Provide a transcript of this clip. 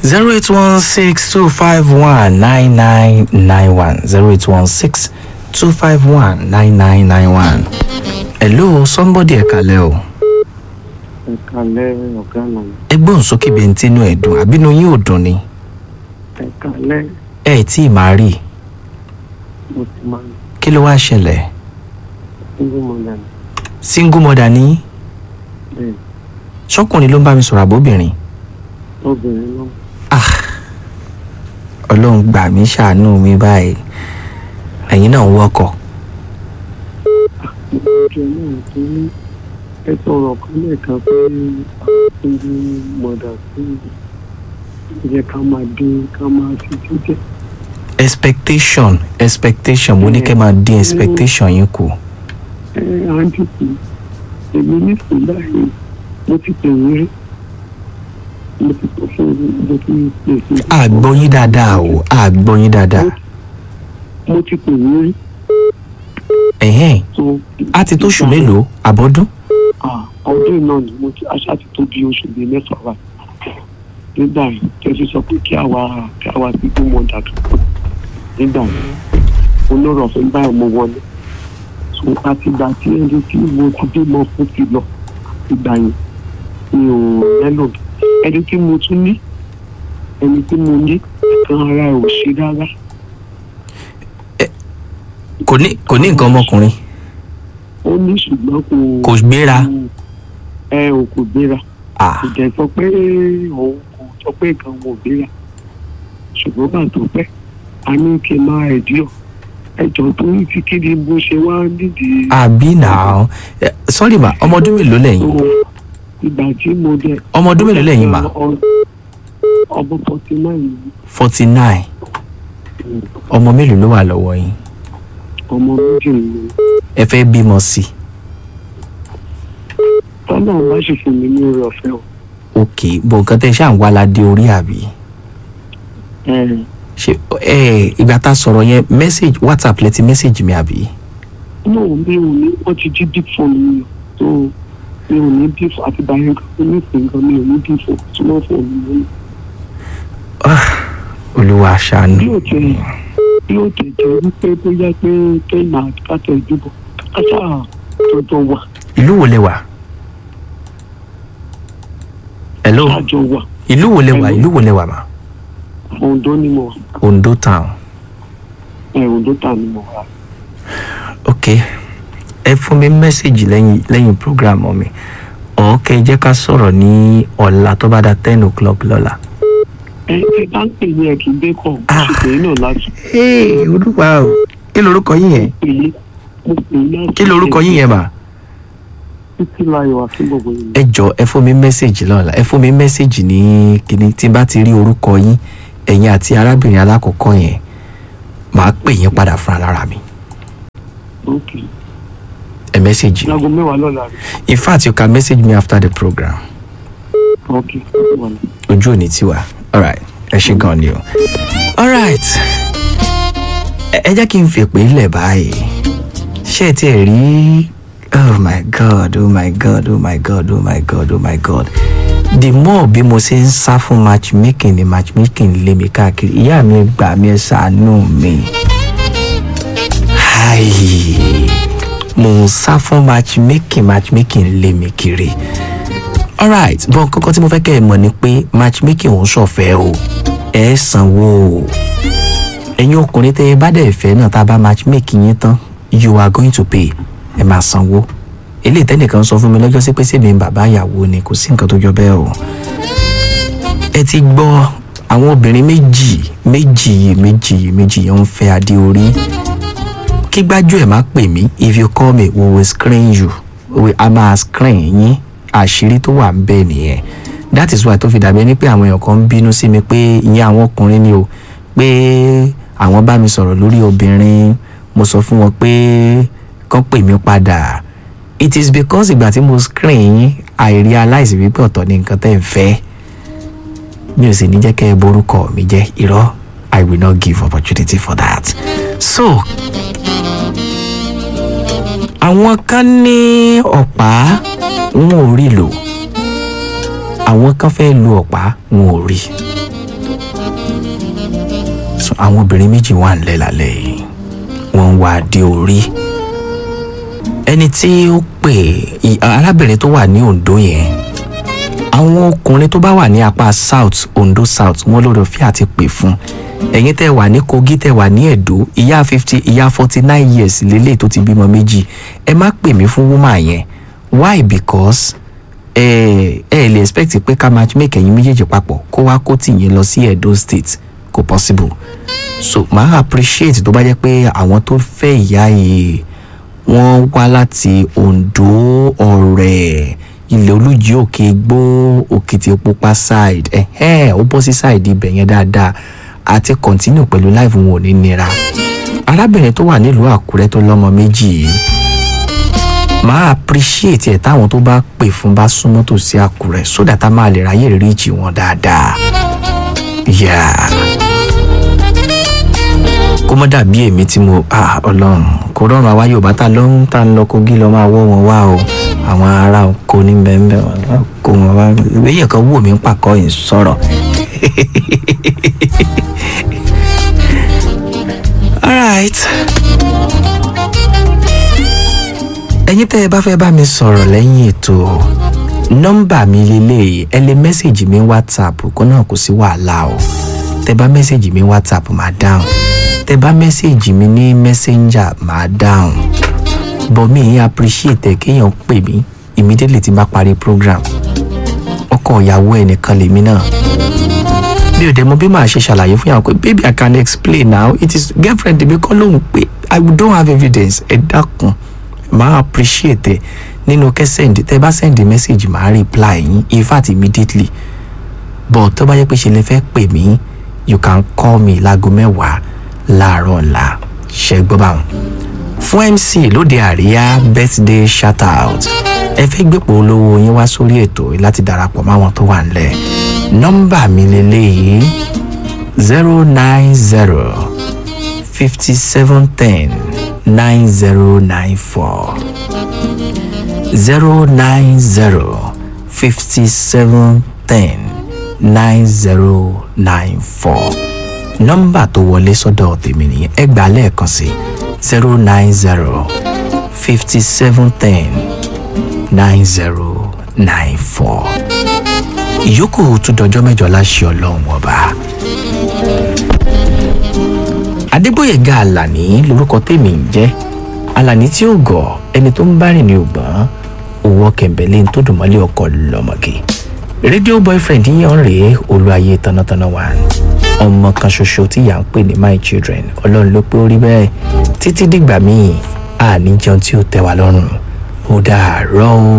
zero eight one six two five one nine nine nine one zero eight one six two five one nine nine nine one. hello somebody ẹ̀kalẹ̀ o ẹ̀kálẹ́ ọ̀gá náà ẹgbọ́n sókè bẹ́ẹ̀ ń tínú ẹ̀ dùn àbínú yín ò dùn ni ẹ̀kálẹ́ ẹ ẹ̀ tí ì máa rí i mo ti máa ń kí ló wáá ṣẹlẹ̀ single mother ní single mother ní bẹ́ẹ̀ ṣọkùnrin ló ń bá mi sọ̀rọ̀ àbóbìnrin obìnrin náà ah ọlọ́run gbà mí ṣàánú mi báyìí ẹ̀yin náà ń wọ́kọ̀ ìjọ náà tó ní ẹ sọ̀rọ̀ kan lẹ́ẹ̀kan pé single mother sí jẹ́ ká máa dín ká máa fi jíjẹ́ expectation expectation mo ní kẹ́ máa dín expectation yín kù ẹ àǹtí kù èmi nísìnyí báyìí mo ti pè wí rí mo ti pè fún mo ti pè fún àgbọ̀ yín dáadáa o àgbọ̀ yín dáadáa mo ti pè wí rí ẹ̀hẹ́n so á ti tó oṣù mélòó àbọ̀dún Ah, ọdún náà ni mo ti aṣá ti tó bí oṣù bíi mẹ́fà wá nígbà yìí tẹ́sí sọ pé kí àwa kí àwa ti gbó mọ dàtú nígbà yìí olóró ọ̀fẹ́ báyìí mo wọlé so àtìgbà tí ẹni tí mo ti bímọ fún ti lọ ìgbà yìí mi ò lẹ́lò ẹni tí mo tún ní ẹni tí mo ní kan ara ẹ̀ ò ṣe rárá kò ní kò ní nǹkan ọmọkùnrin ó ní ṣùgbọ́n kò kò gbéra ẹ ò kò gbéra ah kò jẹ́ sọ pé òun kò sọ pé nǹkan wọn ò gbéra ṣùgbọ́n bá tó pẹ́ a ní kí n máa ẹ̀díọ̀ ẹjọ́ tó ń ti kéde bó ṣe wá nídìí àbí náà ẹ, sorry ma ọmọ ọdún mélòó lẹ́yìn tó ìgbà tí mo dẹ̀ ọmọ ọdún mélòó lẹ́yìn ma ọ- ọmọ forty nine forty nine ọmọ mélòó ló wà lọ́wọ́ yín ọmọ méjì ni ẹ fẹ́ bímọ sí i tọ́lá bá ṣe fún mi ní orí ọ̀fẹ́ o ok bọ̀ nǹkan tẹ́ ṣáà ń wá ládé orí àbí ẹ ṣe ẹ ìgbà tá a sọ̀rọ̀ yẹn message whatsapp lẹ ti message mi àbí náà mi ò ní wọ́n ti jí deep phone mi o tó mi ò ní deep àti báyìí nǹkan ní ìsìn nǹkan mi ò ní deep phone tí wọ́n fún mi lónìí. olúwa ṣàánú bí ó tẹ bí ó tẹ jẹ wípé bóyá pé kẹ́hìn àkàtà ìdìbò kásá jọjọ wà ìlú wo lẹ wà hello kájọ wà ìlú wo lẹ wà Hello. ìlú wo lẹ wà ma Oǹdó ni mo wà Ondo town ẹ Oǹdó tà ni mo wà. ok ẹ fún mi mẹ́sẹ̀gì lẹ́yìn lẹ́yìn program mi ọ̀ọ́kẹ́ jẹ́ ká sọ̀rọ̀ ní ọ̀la tó bá da ten o'clock lọ́la. ẹ ẹ bá ń pè ní ẹ kì í dé kọ Ah. ṣùgbọ́n náà láti ee olúwa o kí lorúkọ yín yẹn pè é mo pè é láti. kí lorúkọ yín yẹn mà. títí láyọ̀ akínbọ̀bọ̀ yìí. ẹ jọ ẹ fún mi mẹ́sẹ̀gì lọ́la ẹ fún mi mẹ́sẹ̀gì ní kíní tí n bá ti rí orúkọ yín ẹ̀yin àti arábìnrin alákọ̀ọ́kọ́ yẹn màá pè yín padà fúnra lára mi ok ẹ mẹ́sẹ̀gì mi láago mẹ́wàá lọ́la rẹ̀ in fact you can message me after the program ok wà ní. ojú òní tiwa alright ẹ ṣe gan ni o alright ẹ ẹ jẹ́ kí n fèpè lẹ̀ báyìí ṣé ẹ tiẹ̀ rí oh my god oh my god oh my god oh my god oh my god the more bí mo ṣe ń sá fún matchmaking ni matchmaking lé mi káàkiri ìyá mi gbà mí ẹ ṣàánú mi Ai, mo ń sá fún matchmaking matchmaking lé mi kiri alright bọ́n kọ́kọ́ tí mo fẹ́ kẹ́ ẹ mọ̀ ni pé matchmaking òun ṣọ̀fẹ́ o ẹ sanwó o ẹ̀yin ọkùnrin tẹ́ ẹ bá dẹ̀ fẹ́ náà tá a bá matchmaking yín tán you are going to pay ẹ máa sanwó eléyìí tẹ́nìkan sọ fún mi lọ́jọ́ sí pé sèmi ń bàbá ìyàwó ni kò sí nǹkan tó jọ bẹ́ẹ̀ o ẹ ti gbọ́ àwọn obìnrin méjì méjì yìí méjì yìí méjì yìí ń fẹ́ adé orí kí gbájú ẹ̀ má pè mí if you call me we will screen you we a máa screen yín àṣírí tó wà ń bẹ̀ nìyẹn that is why tó fi dàbí ẹni pé àwọn èèyàn kan ń bínú sí mi pé ìyẹn àwọn ọkùnrin ni o pé àwọn bá mi sọ̀rọ̀ lórí obìnrin mo sọ fún wọn pé kán pè mí padà it is because ìgbà tí mo screen yín I realize wípé ọ̀tọ̀ ni nǹkan tẹ́ ẹ fẹ́ mi ò sì ní jẹ́ kẹ́ ẹ borúkọ mi jẹ́ irọ́ I will not give opportunity for that so àwọn kan ní ọ̀pá wọn ò rí lò àwọn kan fẹ́ lu ọ̀pá wọn ò rí sùn àwọn obìnrin méjì wà ńlẹ̀ lálẹ́ yìí wọ́n ń wá dé orí ẹni tí ó pè í- arábìnrin tó wà ní Ondo yẹn àwọn ọkùnrin tó bá wà ní apá south Ondo south wọ́n lórí ọ̀fẹ́ àti pè fún ẹ̀yin tẹ́ wà ní Kogi tẹ́ wà ní Ẹ̀dó ìyá fifty ìyá forty nine years lélẹ̀ tó ti bímọ méjì ẹ má pè mí fún woman yẹn why because ẹ ẹ lè expect pé ká matchmake ẹ̀yin méjèèjì papọ̀ kó wá kó tì yín lọ sí Edo state kò possible so màá appreciate tó bá jẹ́ pé àwọn tó fẹ́ ìyá yìí wọ́n wá láti Ondo Ọ̀rẹ́ ilẹ̀ olújí òkè gbó Òkìtìpupa side ẹ̀hẹ́n ó bọ́ sí side ibẹ̀ yẹn dáadáa àti continue pẹ̀lú live wọn ò ní nira arábìnrin tó wà nílùú Àkúrẹ́ tó lọ́mọ méjì yìí máa appreciate ẹ̀ táwọn tó bá pè fún bá súnmọ́ tòsí Àkúrẹ́ so that a máa lè ráyè reach wọn dáadáa yeah kó mọ́ dàbí èmi tí mo ah ọlọ́run kò rọrùn àwa Yorùbá tá ló ń tá ń lọ Kogi lọ máa wọ́ wọn wá o àwọn ará oko ní bẹ́ẹ̀ wọn lọ kó wọn wá èyí kan wò mí ń pàkọ́ yìí sọ̀rọ̀ alright ẹ̀yin tẹ́ ẹ bá fẹ́ bá mi sọ̀rọ̀ lẹ́yìn ètò nọ́mbà mi lélẹ́yìí ẹ lè mẹ́sẹ̀gì mi whatsapp kó náà kò sí wàhálà o tẹ́ bá mẹ́sẹ̀gì mi whatsapp máa dáhùn tẹ́ bá mẹ́sẹ̀gì mi ní messenger máa dáhùn bọ̀ mi yín appreciate ẹ̀ kéèyàn pè mí immediately tí n bá parí program ọkọ ìyàwó ẹnìkan lèmi náà mi ò dẹ̀ mọ̀ bí màá ṣe ṣàlàyé fún yàrá pé baby i can explain now it is girlfriend mi kọ́ lóhùn pé i don't have evidence ẹ dákun màá appreciate ẹ nínú kẹ́ send tẹ́ bá send message màá reply yín in fact immediately but tó bá yẹ pé ṣe lè fẹ́ pè mí you can call me láago mẹ́wàá láàárọ̀ ọ̀la ṣe gbọ́ báwọn. fún mc lóde àríyá birthday shout out ẹ fẹ́ gbépò olówó yín wá sórí ètò yìí láti darapọ̀ máwọn tó wà nílẹ̀ nọ́mbà mi lélẹ́yìí zero nine zero fifty seven ten nine zero nine four zero nine zero fifty seven ten nine zero nine four nọ́mbà tó wọlé sọ́dọ̀ tèmi nìyẹn ẹ gbà lẹ́ẹ̀kan sí zero nine zero fifty seven ten nine zero nine four ìyókù tún dọjọ́ mẹ́jọ láṣẹ ọlọ́run ọba. adébóyèga àlàní lorúkọ tèmi ń jẹ́ àlàní tí ó gọ̀ ẹni tó ń bá rìn ní ògbọ́n owó kẹ̀mbẹ́lẹ́ tó dùn mọ́lẹ̀ ọkọ̀ lọ́mọge rédíò boyfriend yíyan rèé olúayé tanátaná wà ọmọ kan ṣoṣo tí ìyá ń pè ní my children ọlọ́run ló pé ó rí bẹ́ẹ̀ títí dìgbà míì àní jẹun tí ó tẹ́ wa lọ́rùn ó dàárọ̀ o.